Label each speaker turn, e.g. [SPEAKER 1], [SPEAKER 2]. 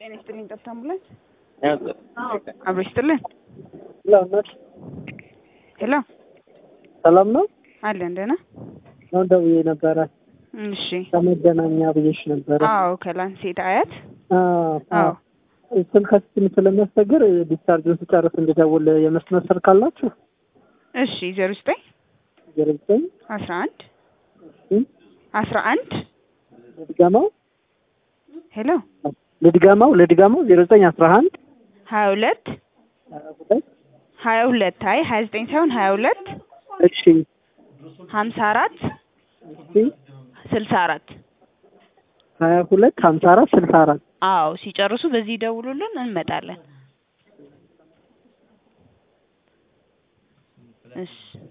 [SPEAKER 1] ጤና ይስጥልኝ። ጠብታ አምቡላንስ አብሮ ይስጥልን። ሄሎ
[SPEAKER 2] ሰላም ነው
[SPEAKER 1] አለን ደህና።
[SPEAKER 2] ነው ደውዬ ነበረ
[SPEAKER 1] እሺ
[SPEAKER 2] ከመገናኛ ብዬሽ ነበረ።
[SPEAKER 1] አዎ ከላንሴት አያት
[SPEAKER 2] አዎ
[SPEAKER 1] አዎ
[SPEAKER 2] ስልካችን ስለሚያስቸግር ዲስቻርጅን ስጨርስ እንድደውል የመስመር ስልክ አላችሁ?
[SPEAKER 1] እሺ ዜሮ ዘጠኝ
[SPEAKER 2] ዜሮ ዘጠኝ
[SPEAKER 1] አስራ አንድ አስራ አንድ
[SPEAKER 2] ልድገመው
[SPEAKER 1] ሄሎ
[SPEAKER 2] ልድገመው ልድገመው ዜሮ ዘጠኝ አስራ አንድ
[SPEAKER 1] ሀያ ሁለት
[SPEAKER 2] ሀያ ሁለት
[SPEAKER 1] ሀያ ሁለት አይ ሀያ ዘጠኝ ሳይሆን ሀያ ሁለት
[SPEAKER 2] እሺ
[SPEAKER 1] ሀምሳ አራት
[SPEAKER 2] እሺ
[SPEAKER 1] ስልሳ አራት
[SPEAKER 2] ሀያ ሁለት ሀምሳ አራት ስልሳ አራት
[SPEAKER 1] አዎ ሲጨርሱ በዚህ ደውሉልን እንመጣለን። እሺ